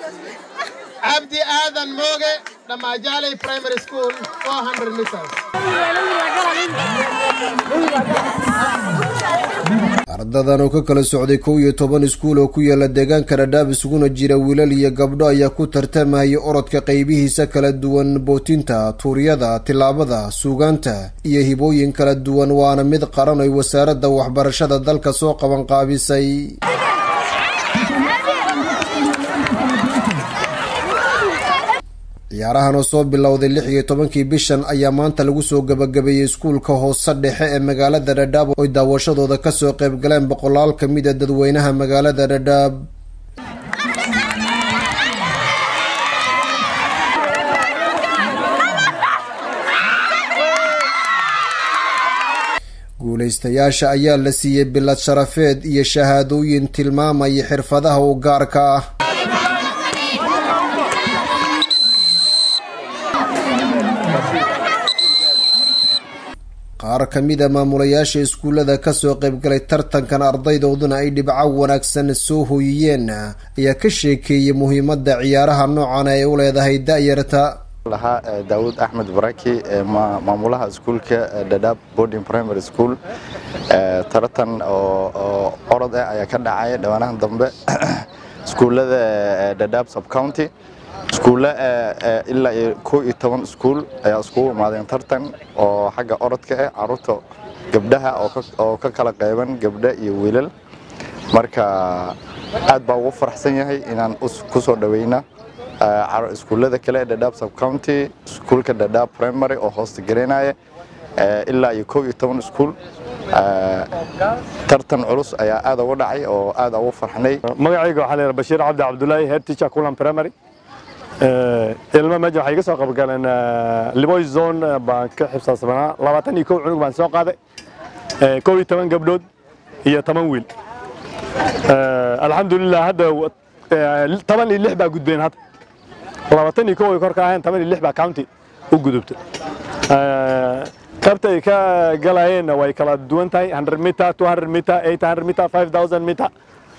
cabdi aadan mooge dhammaajaaley primary school 400 meters ardadan oo ka kala socday kow iyo toban iskuul oo ku yaala deegaanka dhadhaab isuguna jira wiilal iyo gabdho ayaa ku tartamayay orodka qaybihiisa kala duwan bootinta tuuryada tillaabada suugaanta iyo hibooyin kala duwan waana mid qaran ay wasaaradda waxbarashada dalka soo qabanqaabisay ciyaarahan oo soo bilowday lix iyo tobankii bishan ayaa maanta lagu soo gabagabeeyey iskuulka hoose dhexe ee magaalada dhadhaab oy daawashadooda kasoo qayb galeen boqolaal ka mid a dadweynaha magaalada dhadhaab guulaystayaasha ayaa la siiyey bilad sharafeed iyo shahaadooyin tilmaamaya xirfadaha u gaarka ah qaar ka mid a maamulayaasha iskuullada kasoo qaybgalay tartankan ardaydooduna ay dhibco wanaagsan soo hooyiyeen ayaa ka sheekeeyey muhiimada ciyaaraha noocan ay u leedahay da-yarta lahaa daawud axmed baraki maamulaha iskuulka dhadhaab boarding primary school taratan oo orod ah ayaa ka dhacaya dhowaanahan dambe iskuullada dhadhaab subcounty iskuulle ilaa iyo kow iyo toban iskuul ayaa iskugu imaadeen tartan oo xagga orodka ah caruurta gabdhaha oo ka kala qayban gabdho iyo wiilal marka aad baa ugu faraxsan yahay inaan ku soo dhaweyna iskuullada kale ee dhadhaab subcounty iskuulka dhadhaab primary oo hoosta garaynaya ilaa iyo kow iyo toban iskuul tartan culus ayaa aad uga dhacay oo aad ugu farxnay magacayga waxaa la bashiir cabdi cabdulaahi head teacher kulan primary ilmo meesha waxay iga soo qabgaleen liboy zone baan ka xibsaasbanaa labaatan iyo kow cunug baan soo qaaday kow iyo toban gabdhood iyo toban wiil alxamdulilah hadda toban iyo lix baa gudbeen hadda labaatan iyo kow ay kor ka aheen toban iyo lix baa county u gudubtay qaybta ay ka galayeenna way kala duwan tahay 100 meter 200 meter 800 meter 5000 meter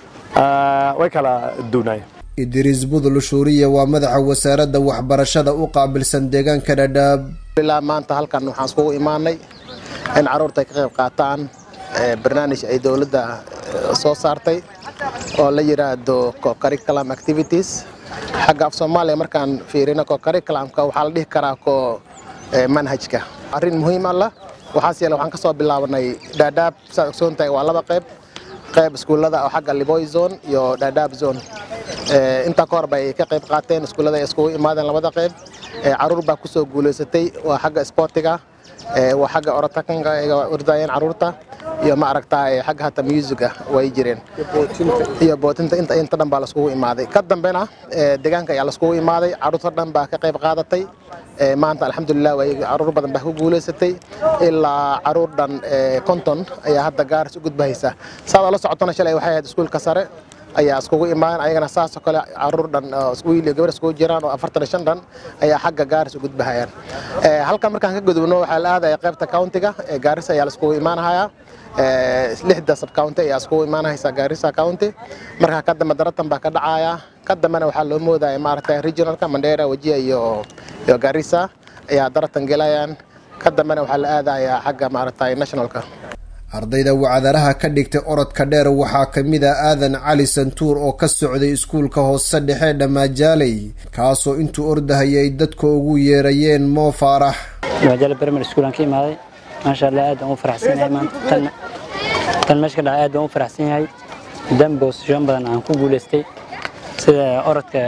way kala duwanayeen idriis budul shuuriya waa madaxa wasaaradda waxbarashada u qaabilsan deegaanka dhadhaab ilaa maanta halkan waxaan iskugu imaanay in carruurta ay ka qayb qaataan barnaamij ay dowladda soo saartay oo la yidhaahdo co-curriculum activities xagga af soomaaliya markaan fiirino co-curriculumka waxaa la dhihi karaa ko manhajka arrin muhiim alla waxaas yeele waxaan ka soo bilaabanay dhadhaab saad ogsoon tahay waa laba qayb qayb iskuullada oo xagga liboy zone iyo dhadhaab zone intaa ka hor bay ka qayb qaateen iskuullada ay iskugu imaadeen labada qayb caruur baa kusoo guulaysatay waa xagga sportiga waa xagga orotakanka ay ordayeen caruurta iyo ma aragtaa xagga hata musiga way jireen iyo bootinta inta inta dhan baa laskugu imaaday ka dambena deegaanka ayaa laskugu imaaday caruurta dhan baa ka qayb qaadatay maanta alxamdulilah way caruur badan baa ku guulaysatay ilaa caruur dhan konton ayaa hadda gaaris u gudbahaysa saad la socotona shalay waxay ahayd iskuulka sare ayaa iskugu imaadeen ayagana saasoo kale caruur dhan wiil iyo gabar iskugu jiraan oo afartan iyo shan dhan ayaa xagga gaaris u gudbahayaan halkan markaan ka gudubno waxaa la aadaya qaybta countiga ee gaaris ayaa laiskugu imaanahayaa lixda subcounty ayaa iskugu imaanahaysa gaarisa county markaa ka dambe daratan baa ka dhacaya ka dambena waxaa loo moodaya maaragtay regionalka mandera wajia iyo iyo gaarisa ayaa daratan gelayaan ka dambena waxaa la aadayaa xagga maaragtay nationalka ardayda wacdaraha ka dhigtay orodka dheer waxaa ka mid ah aadan cali santuur oo ka socday iskuulka hoose dhexe dhammaajaaley kaasoo intuu ordahayay ay dadka ugu yeerayeen moo faarax dhammaajaaley primary school aan ka imaaday maasha allah aad aan u faraxsan yahay maanta tan tan meesha ka dhacay aad aan u faraxsan yahay maadaama boosashoon badan aan ku guulaystay sida orodka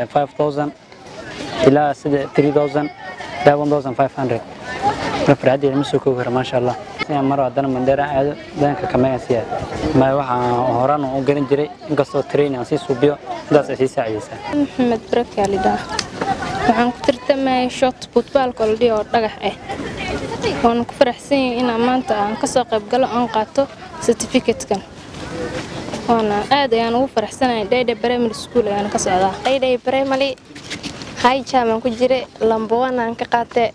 5000 ilaa sida 3000 ilaa 1500 marka farxaddeeda ma soo koobi kara maasha allah maro haddana mandheera aado danka kamegan siyaa ma waxaan horaan u garan jiray inkastoo train aan sii suubiyo intaas ay sii saacidaysaa maxamed baraka lidhaa waxaan ku tartamayay short football koldhi oo dhagax ah waan ku faraxsan yahay inaan maanta aan ka soo qayb galo aan qaato certificate-kan waana aad ayaan ugu faraxsanahay dhayday primary school ayaan ka socdaa dhayday primary high jam aan ku jiray lambo one aan ka qaatay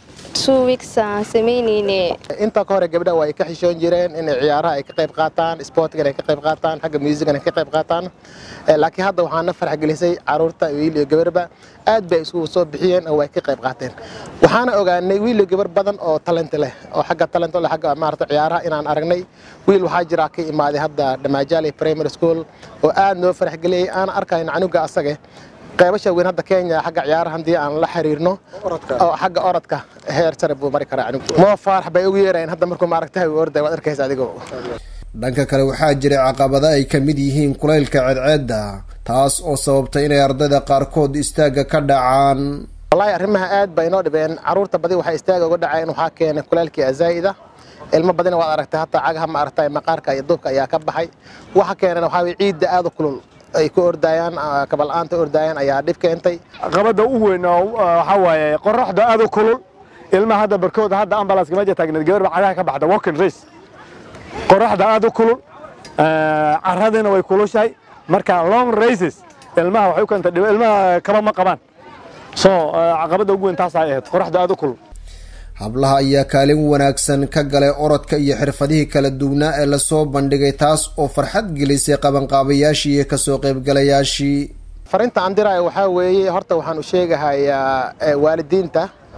two weeks aan samaynayne inta ka hore gabdhaha waa ay ka xishoon jireen inay ciyaaraha ay ka qayb qaataan sportigan ay ka qayb qaataan xagga musican ay ka qayb qaataan laakiin hadda waxaa na farx gelisay caruurta wiil iyo gabarba aad bay isugu soo bixiyeen oo way ka qayb qaateen waxaana ogaanay wiil iyo gabar badan oo talent leh oo xagga talent leh xagga maarata ciyaaraha inaan aragnay wiil waxaa jira ka imaaday hadda dhamaajaaley primary school oo aad noo farx geliyay aan arkayn canuga asage qaybasha weyn hadda kenya xagga ciyaaraha haddii aan la xiriirno oo xagga orodka heer sare buu mari karaa canugu moo faarax bay ugu yeerayeen hadda markuu maaragtahay uu orday waad arkaysa adigo dhanka kale waxaa jiray caqabada ay ka mid yihiin kulaylka ceedceedda taas oo sababtay inay ardayda qaarkood istaagga ka dhacaan wallaahi arrimaha aad bay inoo dhibeen caruurta badi waxay istaaga uga dhaceen waxaa keenay kulaylkii azaa'ida ilmo badina waad aragtay hataa cagaha ma aragtay maqaarka iyo duubka ayaa ka baxay waxa keenana waxaa weye ciidda aad u kulul ay ku ordayaan kabal-aanta ordayaan ayaa dhib keentay caqabada u weyn oo waxaa waaye qoraxda aad u kulul ilmaha hadda barkooda hadda ambalaaska meja taagneed gabar baa cagaha ka baxda walking race qoraxda aad u kulul caradina way kulushahay marka long races ilmaha waxay u keentay dhib ilmaha kaba ma qabaan so caqabada ugu weyn taas ay ahayd qoraxda aad u kulul hablaha ayaa kaalin wanaagsan ka galay orodka iyo xirfadihii kala duwnaa ee lasoo bandhigay taas oo farxad gelisay qabanqaabayaashii iyo kasoo qaybgalayaashii farinta aan diraayo waxaa weeye horta waxaan u sheegahayaa waalidiinta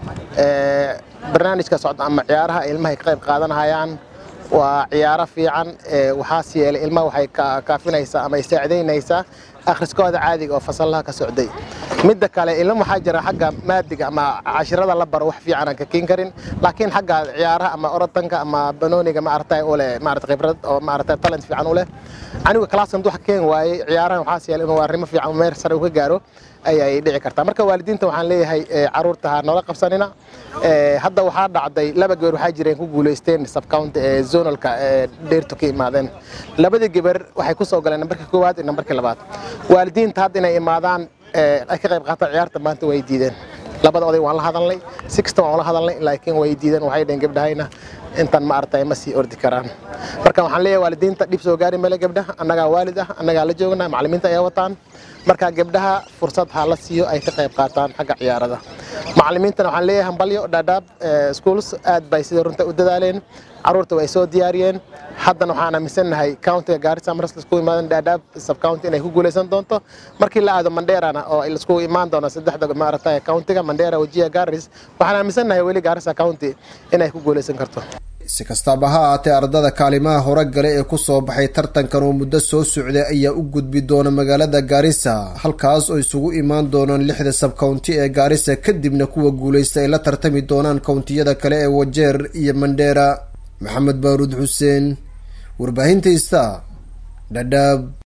barnaamijka socda ama ciyaaraha ilmahay ka qayb qaadanahayaan waa ciyaaro fiican waxaas yeelay ilmaha waxay kaafinaysaa ama ay saacidaynaysaa akhriskooda caadiga oo fasallaha ka socday midda kale ilmo waxaa jira xagga maadiga ama cashirada la baro wax fiican aan ka keen karin laakiin xagga ciyaaraha ama orotanka ama banooniga maaragtay u leh maaragtay khibrad oo maaragtay talent fiican u leh anigu classkan wax keen waayey ciyaarahan waxaas yeelay inuu arrimo fiican meer sare u ka gaaro ayay dhici kartaa marka waalidiinta waxaan leeyahay caruurta ha noola qabsanina hadda waxaa dhacday laba gabar waxaa jireen ku guulaysteen subcounty ee zonalka ee dheertu ka imaadeen labadii gabar waxay ku soo galeen nambarkii koowaad iyo nambarkii labaad waalidiinta hadda inay imaadaan ay ka qayb qaataan ciyaarta maanta way diideen labada oday waan la hadalnay sixta waan la hadalnay laakiin way diideen waxay dhaheen gabdhahayna intan ma aragtay ma sii ordi karaan marka waxaan leeyahay waalidiinta dhib soo gaari male gabdhaha annagaa waalid ah annagaa la joognaa macallimiinta ayaa wataan marka gabdhaha fursad ha la siiyo ay ka qayb qaataan xagga ciyaarada macallimiintana waxaan leeyahay hambalyo dhaadhaab schools aad bay sida runta u dadaaleen caruurta way soo diyaariyeen haddana waxaan aaminsannahay countiga gaarisa mar lasku imaadan dhaadhaab subcounty inay ku guulaysan doonto markii la aado mandheerana oo lasku imaan doono saddexda maaragtay countiga mandheera wajiya garis waxaan aaminsannahay weli gaarisa county inay ku guulaysan karto si kastaaba ha ahaatee ardada kaalimaha hore gale ee kusoo baxay tartankan oo muddo soo socday ayaa u gudbi doona magaalada gaarisa halkaas oo isugu imaan doonaan lixda sabcounty ee gaarisa kadibna kuwa guulaysta ay la tartami doonaan kountiyada kale ee wajeer iyo mandheera maxamed baaruud xuseen warbaahinta ista dhadhaab